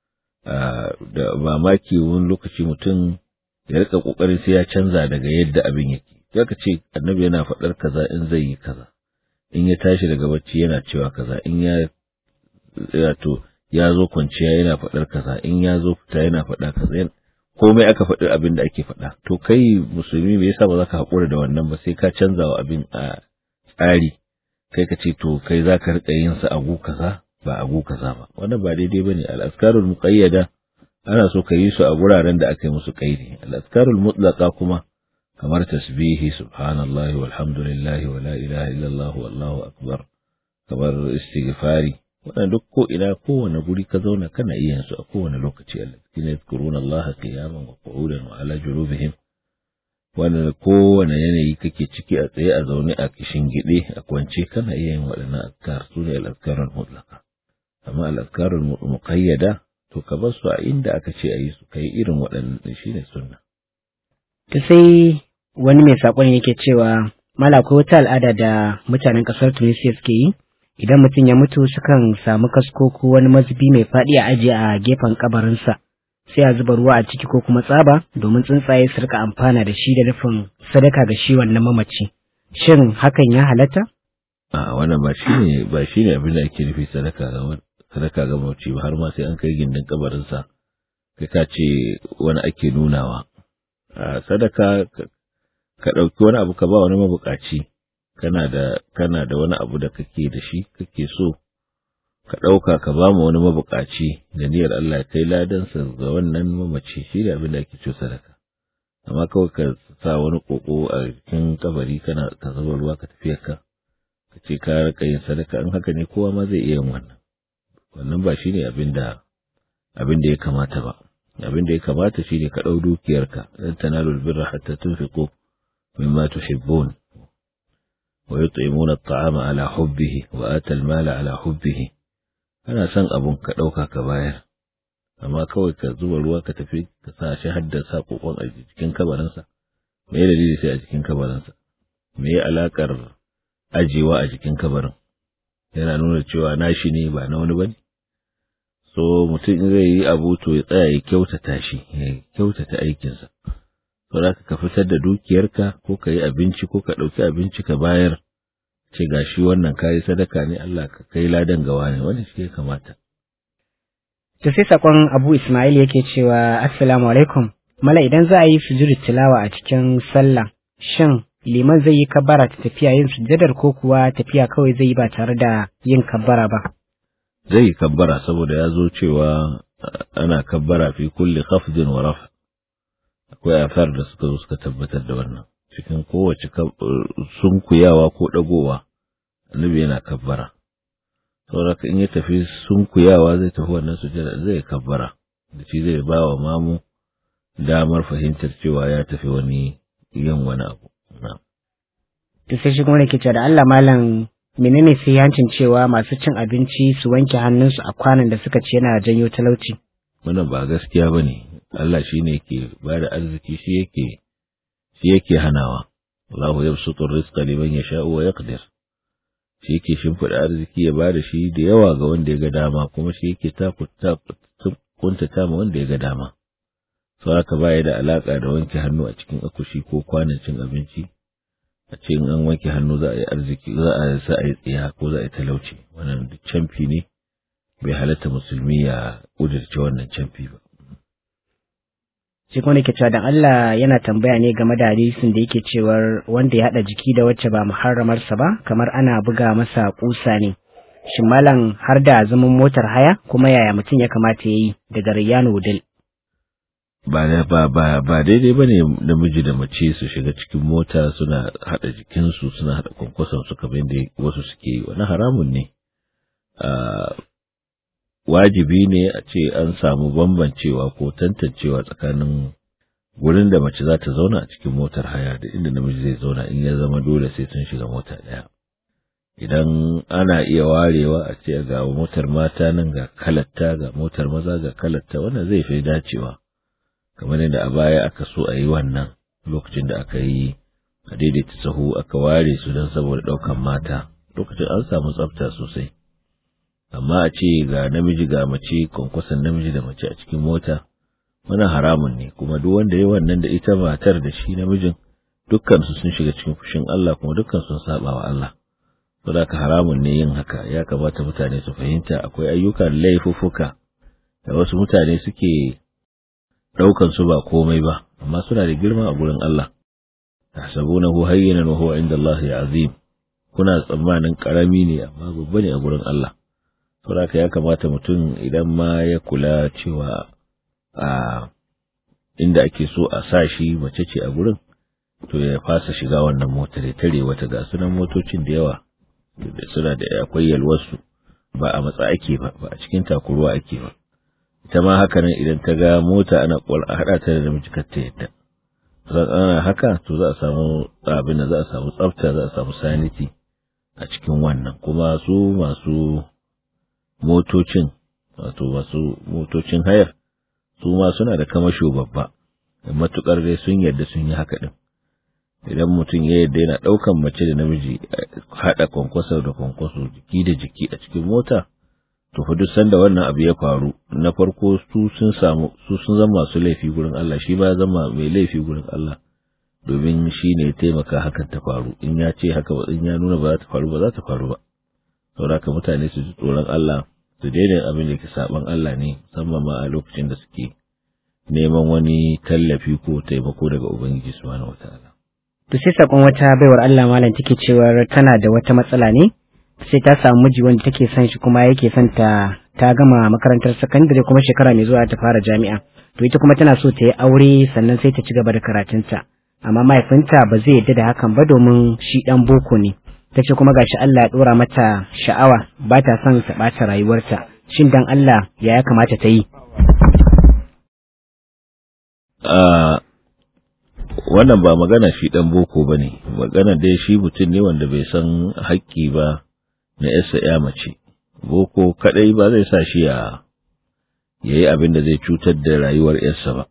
da mamaki wani lokaci mutum ya rika kokarin sai ya canza daga yadda abin yake zaka ce annabi yana faɗar kaza in zai yi kaza in ya tashi daga bacci yana cewa kaza in ya wato ya zo kwanciya yana faɗar kaza in ya zo fita yana faɗa kaza komai aka faɗi abin da ake faɗa to kai musulmi me yasa ba za ka haƙura da wannan ba sai ka canza wa abin a tsari kai ka ce to kai za ka riƙa yin sa agu kaza ba agu kaza ba wannan ba daidai bane al-azkarul muqayyada ana so ka yi su a guraren da aka yi musu kaidi al-azkarul mutlaqa kuma kamar tasbihi subhanallahi walhamdulillahi wa la ilaha illallah wallahu akbar kamar istighfari wannan duk ko ina kowane guri ka zauna kana iya su a kowane lokaci alladhina yadhkuruna allaha qiyaman wa qu'udan wa ala junubihim wanda kowane yanayi kake ciki a tsaye a zaune a kishin gide a kwance kana iya yin waɗannan azkar su ne al'azkarul mutlaka amma al'azkarul muqayyada to ka bar su a inda aka ce a yi su kai irin waɗannan shine sunna ta sai wani mai saƙon yake cewa mala akwai wata al'ada da mutanen ƙasar tunisia suke yi idan mutum ya mutu sukan samu kasko ko wani mazubi mai faɗi a ajiye a gefen kabarinsa sai a zuba ruwa a ciki ko kuma tsaba domin tsuntsaye su rika amfana da shi da nufin sadaka ga shi wannan mamaci shin hakan ya halatta a wannan ba shine ba shine abin da ake nufi sadaka ga sadaka ga mamaci ba har ma sai an kai gindin kabarinsa kai ka ce wani ake nunawa a sadaka ka ɗauki wani abu ka ba wani mabukaci kana da kana da wani abu da kake da shi kake so ka ɗauka ka ba mu wani mabukaci da niyyar Allah ya kai ladansa ga wannan mamaci shi da abin da ake cewa sadaka amma kawai ka sa wani koko a cikin kabari kana ka zuba ruwa ka tafi ka ka ce ka rika yin sadaka in haka ne kowa ma zai iya yin wannan wannan ba shine abin da abin da ya kamata ba abin da ya kamata shine ka ɗau dukiyarka dan tanalul birra hatta tunfiqu mimma tuhibbun ويطعمون الطعام على حبه وآتى المال على حبه ana son abun ka ɗauka ka bayar amma kawai ka zuba ruwa ka tafi ka sa shi haddasa kokon a jikin kabarinsa me ya dalili sai a jikin kabarinsa me ya alakar ajewa a jikin kabarin yana nuna cewa nashi ne ba na wani bane so mutum in zai yi abu to ya tsaya ya kyautata shi ya kyautata aikinsa saboda ka fitar da dukiyarka ko ka yi abinci ko ka ɗauki abinci ka bayar ce ga shi wannan kayi sadaka ne Allah ka kai ladan gawa ne wannan shi ya kamata. To sai sakon Abu Ismail yake cewa Assalamu alaikum mala idan za a yi sujudu tilawa a cikin sallah shin liman zai yi kabbara ta tafiya yin sujadar ko kuwa tafiya kawai zai yi ba tare da yin kabbara ba. Zai yi kabbara saboda ya zo cewa ana kabbara fi kulli khafdin wa raf akwai afar da suka zo suka tabbatar da wannan cikin kowace sunkuyawa ko ɗagowa annabi yana kabbara saboda in ya tafi sunkuyawa zai tafi wannan sujada zai kabbara da shi zai ba wa mamu damar fahimtar cewa ya tafi wani yin wani abu to sai shi kuma ke cewa da Allah malam menene sai yancin cewa masu cin abinci su wanke hannunsu a kwanan da suka ce yana janyo talauci wannan ba gaskiya bane Allah shine ke ba da arziki shi yake shi yake hanawa Allahu yabsutu rizqa liman yasha'u wa yaqdir shi yake shimfiɗa arziki ya bada shi da yawa ga wanda ya ga dama kuma shi yake kuntata ma wanda ya ga dama sau haka baya da alaka da wanke hannu a cikin akushi ko kwanan cin abinci a ce an wanke hannu za a yi arziki za a sa a yi tsiya ko za a yi talauci wannan duk camfi ne bai halatta musulmi ya ƙudurce wannan camfi ba shi kuma ke cewa dan Allah yana tambaya ne game da hadisin da yake cewar wanda ya haɗa jiki da wacce ba muharramarsa ba kamar ana buga masa kusa ne shin malam har da zaman motar haya kuma yaya mutum ya kamata ya yi daga Riyanu Wudil ba ba ba ba daidai bane namiji da mace su shiga cikin mota suna haɗa jikinsu suna haɗa kwankwason su kamar yadda wasu suke yi wani haramun ne wajibi ne a ce an samu bambancewa ko tantancewa tsakanin wurin da mace za ta zauna a cikin motar haya da inda namiji zai zauna in ya zama dole sai sun shiga mota ɗaya. Idan ana iya warewa a ce ga motar mata nan ga kalatta ga motar maza ga kalatta wannan zai fi dacewa. Kamar yadda a baya aka so a yi wannan lokacin da aka yi a daidaita sahu aka ware su don saboda ɗaukan mata lokacin an samu tsafta sosai. amma a ce ga namiji ga mace kwankwason namiji da mace a cikin mota wani haramun ne kuma duk wanda ya wannan da ita matar da shi namijin dukkan su sun shiga cikin fushin Allah kuma dukkan sun saba wa Allah saboda haramun ne yin haka ya kamata mutane su fahimta akwai ayyukan laifuffuka da wasu mutane suke daukan su ba komai ba amma suna da girma a gurin Allah tahsabunahu hayyinan wa huwa inda Allah azim kuna tsammanin karami ne amma babba ne a gurin Allah saboda ya kamata mutum idan ma ya kula cewa a inda ake so a sa shi mace ce a gurin to ya fasa shiga wannan motar ya tare wata ga sunan motocin da yawa suna da akwai yalwarsu ba a matsa ake ba ba a cikin takuruwa ake ba ita ma haka nan idan ta ga mota ana kwal a haɗa ta da namiji kar ta yadda ana haka to za a samu abin da za a samu tsafta za a samu sanity a cikin wannan kuma su masu motocin wato masu motocin hayar su ma suna da kamasho babba matukar dai sun yarda sun yi haka din idan mutum ya yarda yana daukan mace da namiji hada kwankwaso da kwankwaso jiki da jiki a cikin mota to fa duk sanda wannan abu ya faru na farko su sun samu su sun zama masu laifi gurin Allah shi ba ya zama mai laifi gurin Allah domin shi ne ya taimaka hakan ta faru in ya ce haka ba in ya nuna ba za ta faru ba za ta faru ba saboda haka mutane su ji tsoron Allah su daina abin da ke saban Allah ne musamman ma a lokacin da suke neman wani tallafi ko taimako daga Ubangiji subhanahu wataala to sai sakon wata baiwar Allah malam take cewa tana da wata matsala ne sai ta samu miji wanda take son shi kuma yake son ta ta gama makarantar sakandare kuma shekara mai zuwa ta fara jami'a to ita kuma tana so ta yi aure sannan sai ta ci gaba da karatunta amma mahaifinta ba zai yarda da hakan ba domin shi dan boko ne ta ce kuma gashi Allah ya dora mata sha'awa ba ta son ta ɓata rayuwarta shin dan Allah ya ya kamata ta yi wannan ba magana shi dan boko ba ne magana dai shi mutum ne wanda bai san haƙƙi ba na yasa ya mace boko kadai ba zai sa shi ya yayi abin da zai cutar da rayuwar yarsa ba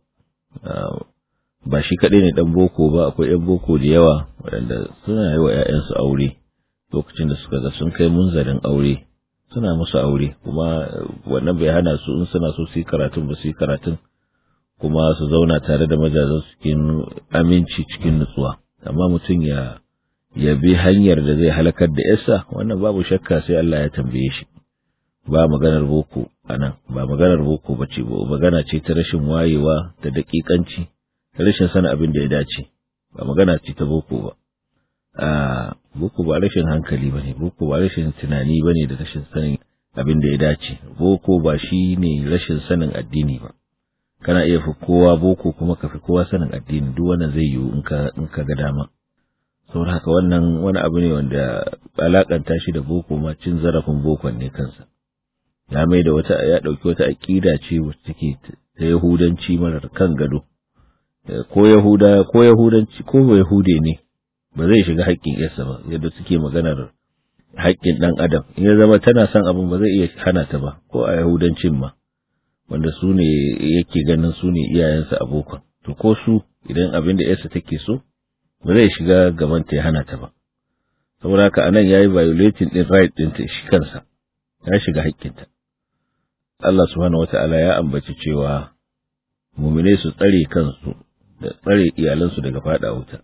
ba shi kadai ne dan boko ba akwai yan boko da yawa waɗanda suna yi wa 'ya'yansu aure lokacin da suka ga sun kai munzalin aure suna musu aure kuma wannan bai hana su in suna so su yi karatun ba su yi karatun kuma su zauna tare da majazan cikin aminci cikin nutsuwa amma mutum ya ya bi hanyar da zai halakar da yarsa wannan babu shakka sai Allah ya tambaye shi ba maganar boko anan ba maganar boko bace ba magana ce ta rashin wayewa da dakikanci da rashin sanin abin da ya dace ba magana ce ta boko ba a boko ba rashin hankali bane boko ba rashin tunani bane da rashin sanin abin da ya dace boko ba shi ne rashin sanin addini ba kana iya fi kowa boko kuma ka fi kowa sanin addini duk wannan zai yiwu in ka in ka ga dama saboda haka wannan wani abu ne wanda alakanta shi da boko ma cin zarafin bokon ne kansa ya mai da wata ya dauki wata aqida ce wacce take ta yahudanci marar kan gado ko yahuda ko yahudanci ko ba yahude ne ba zai shiga haƙƙin yarsa ba yadda suke maganar haƙƙin ɗan adam in ya zama tana son abin ba zai iya hana ta ba ko a yahudancin ma wanda su ne yake ganin su ne iyayensa abokan to ko su idan abin da yarsa take so ba zai shiga gaban ta ya hana ta ba saboda haka anan yayi violating din right din ta shi kansa ya shiga haƙƙinta Allah subhanahu wata'ala ya ambaci cewa mu'mine su tsare kansu da tsare iyalansu daga fada wuta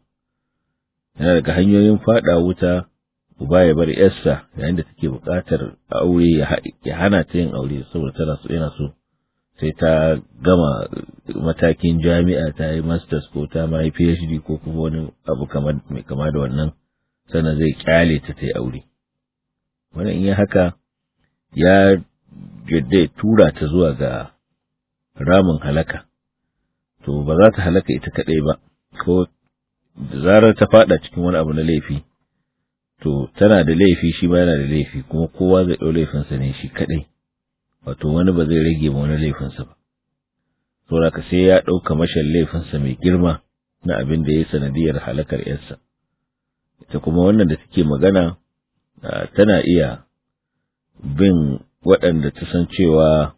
yana daga hanyoyin fada wuta uba ya bar yarsa yayin da take buƙatar aure ya hana ta yin aure saboda tana so yana so sai ta gama matakin jami'a ta yi masters ko ta ma yi PhD ko kuma wani abu mai kama da wannan sannan zai kyale ta ta yi aure wannan in ya haka ya yadda tura ta zuwa ga ramin halaka to ba za ta halaka ita kaɗai ba ko da zarar ta fada cikin wani abu na laifi to tana da laifi shi ba yana da laifi kuma kowa zai ɗau laifinsa ne shi kaɗai wato wani ba zai rage ma wani laifinsa ba saboda ka sai ya ɗauka mashan laifinsa mai girma na abin da ya sanadiyar halakar yarsa ita kuma wannan da take magana tana iya bin waɗanda ta san cewa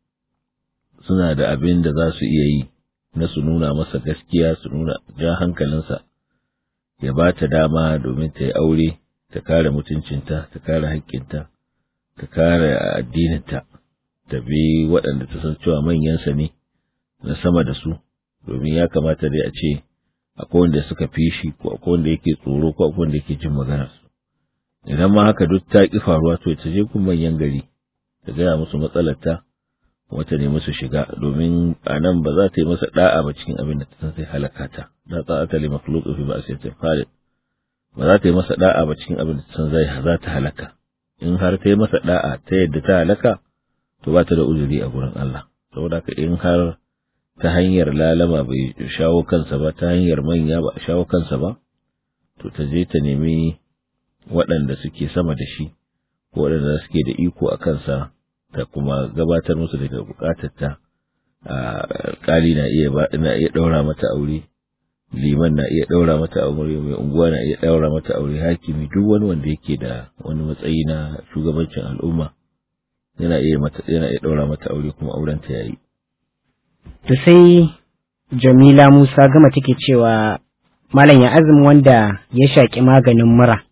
suna da abin da za su iya yi na su nuna masa gaskiya su nuna ja hankalinsa ya ba ta dama domin ta yi aure ta kare mutuncinta ta kare haƙƙinta ta kare addininta ta bi waɗanda ta san cewa manyansa ne na sama da su domin ya kamata dai a ce akwai wanda suka fi shi ko akwai wanda yake tsoro ko akwai wanda yake jin maganar su idan ma haka duk ta ki faruwa to ta je kun manyan gari ta gaya musu matsalar ta wata ne musu shiga domin a nan ba za ta yi masa da'a ba cikin abin da ta san sai halaka ta da ta'ata li makhluqin fi ba'siyatin khaliq ba za ta yi masa da'a ba cikin abin da ta san zai za ta halaka in har ta yi masa da'a ta yadda ta halaka to ba ta da uzuri a gurin Allah saboda haka in har ta hanyar lalama bai shawo kansa ba ta hanyar manya ba shawo kansa ba to ta je ta nemi waɗanda suke sama da shi ko waɗanda suke da iko a kansa ta kuma gabatar musu daga bukatar ta alƙali na iya na iya ɗaura mata aure liman na iya daura mata aure mai unguwa na iya daura mata aure hakimi duk wani wanda yake da wani matsayi na shugabancin al'umma yana iya mata yana iya daura mata aure kuma auren ta yayi to sai Jamila Musa gama take cewa malam ya azumi wanda ya shaki maganin mura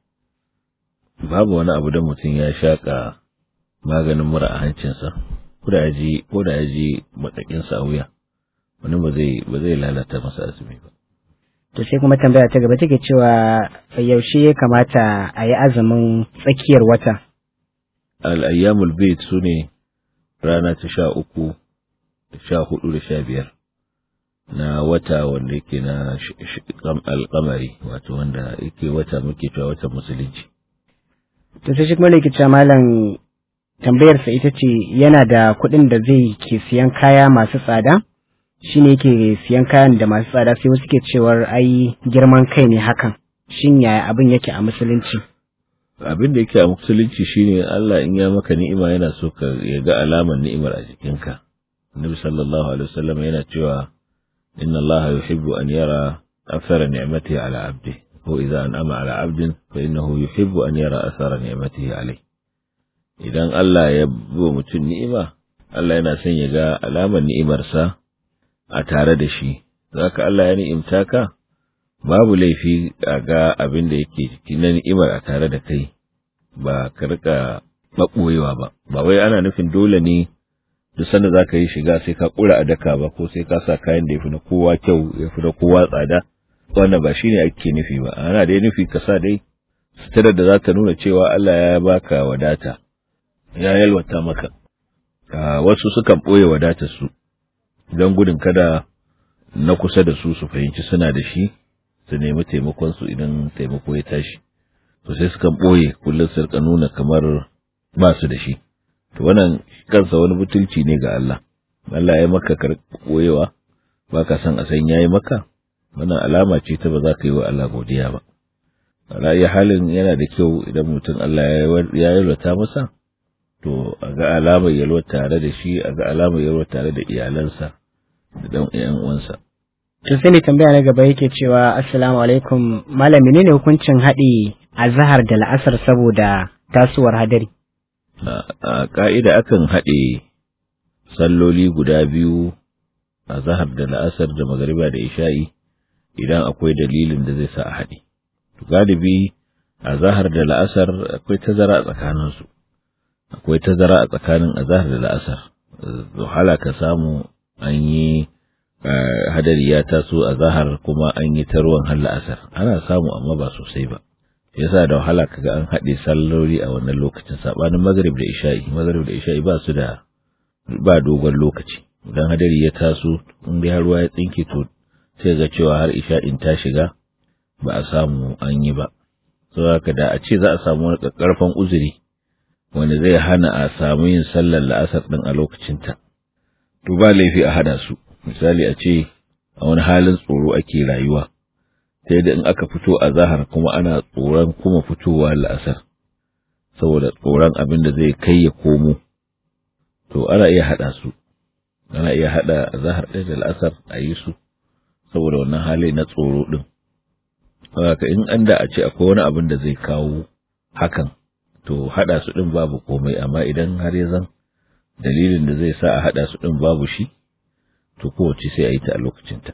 babu wani abu da mutum ya shaka maganin mura a hancinsa ko da yaji ko da yaji matakin sa wuya wani ba zai ba zai lalata masa azumi ba to sai kuma tambaya ta gaba take cewa yaushe ya kamata a yi azumin tsakiyar wata al-ayyamul bayt sune rana ta sha uku da sha hudu da sha biyar na wata wanda yake na alkamari wato wanda yake wata muke cewa watan musulunci to sai shi kuma ne cewa malam tambayarsa ita ce yana da kuɗin da zai ke siyan kaya masu tsada shi ne yake siyan kayan da masu tsada sai wasu ke cewar ai girman kai ne hakan shin yaya abin yake a musulunci abin da yake a musulunci shine Allah in ya maka ni'ima yana so ka ya ga alamar ni'imar a jikinka Annabi sallallahu alaihi wasallam yana cewa inna Allah yuhibbu an yara athara ni'matihi ala 'abdihi ko idza an'ama ala 'abdin fa innahu yuhibbu an yara athara ni'matihi alayhi idan Allah ya bi mutum ni'ima Allah yana son ya ga alamar ni'imarsa a tare da shi zaka Allah ya ni'imta ka babu laifi a ga abin da yake ciki na ni'imar a tare da kai ba ka rika maɓoyewa ba ba wai ana nufin dole ne duk sanda za ka yi shiga sai ka ƙura a daka ba ko sai ka sa kayan da ya fi na kowa kyau ya fi na kowa tsada wannan ba shine ake nufi ba ana dai nufi ka sa dai suturar da za ta nuna cewa Allah ya baka wadata ya yalwata maka wasu sukan ɓoye wadatar su don gudun kada na kusa da su su fahimci suna da shi su nemi taimakon su idan taimako ya tashi to sai sukan ɓoye kullum su rika nuna kamar ba su da shi to wannan kansa wani butulci ne ga Allah Allah ya maka kar ɓoyewa ba ka san a san yayi maka wannan alama ce ta ba za ka yi wa Allah godiya ba ra'ayi halin yana da kyau idan mutum Allah ya yalwata masa to a ga alamar yalwa tare da shi a ga alamar yalwa tare da iyalansa da dan ƴan uwansa To sai ne tambaya na gaba yake cewa assalamu alaikum malam menene hukuncin haɗi azhar da la'asar saboda tasowar hadari a ka'ida akan haɗe salloli guda biyu a zahar da la'asar da magariba da isha'i idan akwai dalilin da zai sa a haɗe galibi a zahar da la'asar akwai tazara a tsakaninsu akwai tazara a tsakanin azahar da la'asar wahala ka samu an yi hadari ya taso a zahar kuma an yi ta ruwan har la'asar ana samu amma ba sosai ba yasa da wahala kaga an haɗe salloli a wannan lokacin sabanin magrib da isha'i magrib da isha'i ba su da ba dogon lokaci idan hadari ya taso in dai har ruwa ya tsinke to sai ga cewa har isha'in ta shiga ba a samu an yi ba saboda da a ce za a samu wani karfan uzuri wanda zai hana a samu yin sallar la'asar din a lokacinta to ba laifi a hada su misali a ce a wani halin tsoro ake rayuwa ta yadda in aka fito a zahar kuma ana tsoron kuma fitowa la'asar saboda tsoron abin da zai kai ya komo to ana iya haɗa su ana iya haɗa zahar ɗaya da la'asar a yi su saboda wannan hali na tsoro ɗin haka in an da a ce akwai wani abin da zai kawo hakan to haɗa su ɗin babu komai amma idan har ya zan dalilin da zai sa a haɗa su ɗin babu shi to kowace sai a yi ta a lokacinta.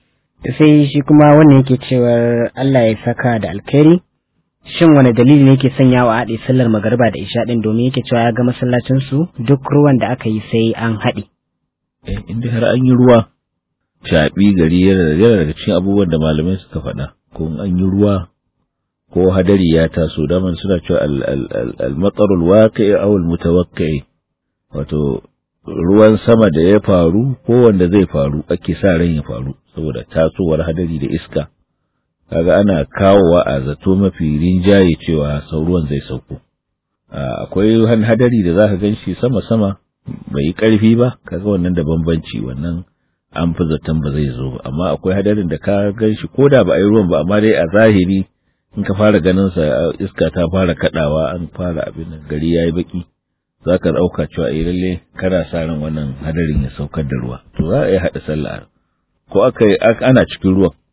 sai shi kuma wannan yake cewar Allah ya saka da alkhairi shin wani dalili ne yake sanya wa haɗe sallar magariba da isha ɗin domin yake cewa ya ga masallacin su duk ruwan da aka yi sai an haɗe. Eh inda har an yi ruwa shaɓi gari yana daga cikin abubuwan da malamai suka faɗa ko an yi ruwa ko hadari ya taso daman suna cewa al-matsarul waqi'i aw al-mutawaqqi'i wato ruwan sama da ya faru ko wanda zai faru ake sa ran ya faru saboda tasowar hadari da iska kaga ana kawowa a zato mafi rinjaye cewa ruwan zai sauko akwai hadari da zaka ganshi sama sama bai yi karfi ba kaga wannan da bambanci wannan an fi zaton ba zai zo ba amma akwai hadarin da ka ganshi ko da ba a yi ruwan ba amma dai a zahiri in ka fara ganin sa iska ta fara kadawa an fara abin nan gari yayi baki za ka ɗauka cewa eh lalle kana sa ran wannan hadarin ya saukar da ruwa to za a yi haɗa sallah ko aka yi ana cikin ruwan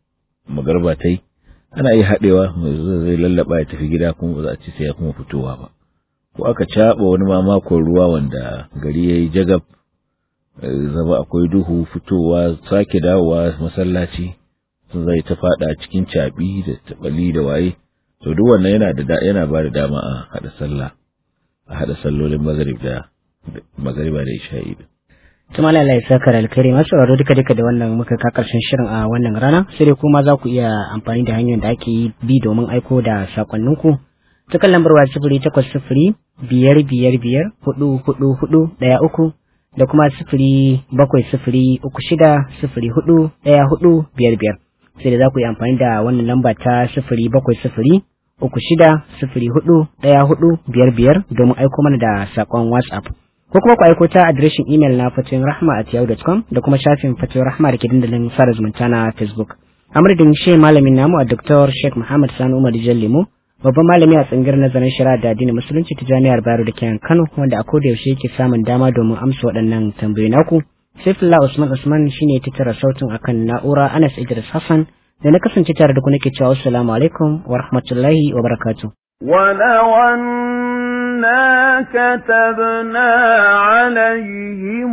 magarba ta yi ana iya haɗewa zai lallaba ya tafi gida kuma ba za a ci sai ya kuma fitowa ba ko aka caɓa wani mamakon ruwa wanda gari ya yi jagab zama akwai duhu fitowa sake dawowa masallaci sun zai ta fada cikin caɓi da tabali da waye to duk wannan yana da yana ba da dama a haɗa sallah a haɗa sallolin maghrib da magriba da isha'i Tuma Allah ya saka da alkhairi masu sauraro duka duka da wannan muka ka karshen shirin a wannan rana sai dai kuma za ku iya amfani da hanyar da ake bi domin aiko da sakonninku ta kan lambar waya sifiri takwas sifiri biyar biyar biyar hudu hudu hudu ɗaya uku da kuma sifiri bakwai sifiri uku shida sifiri hudu ɗaya hudu biyar biyar sai da za ku yi amfani da wannan lamba ta sifiri bakwai sifiri uku shida sifiri hudu ɗaya hudu biyar biyar domin aiko mana da saƙon whatsapp ko kuma ku aiko ta adireshin imel na fatoyin rahma at yahoo.com da kuma shafin fatoyin rahma da ke dandalin sada zumunta na facebook a madadin shi malamin namu a dr sheikh muhammad sani umar jan lemo babban malami a tsangar nazarin shari'a da addinin musulunci ta jami'ar bayero da kenan kano wanda a koda yaushe yake samun dama domin amsa waɗannan tambayoyi naku saifullah usman usman shine ya tattara sautin akan na'ura anas idris hassan da na kasance tare da ku nake cewa assalamu alaikum wa rahmatullahi wa barakatuh ولو أنا كتبنا عليهم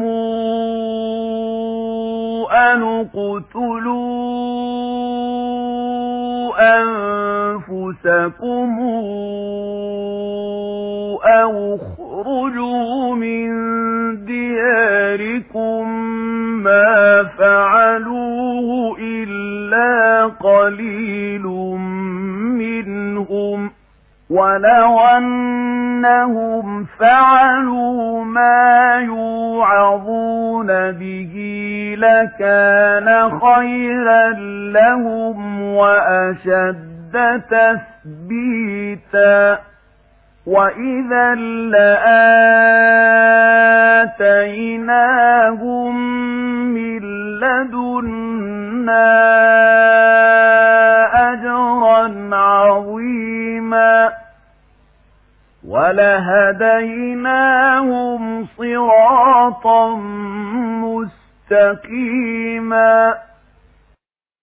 أن اقتلوا أنفسكم أو اخرجوا من دياركم ما فعلوه إلا قليل منهم ولو أنهم فعلوا ما يوعظون به لكان خيرا لهم وأشد تثبيتا وإذا لآتيناهم من لدنا أجرا عظيما ولهديناهم صراطا مستقيما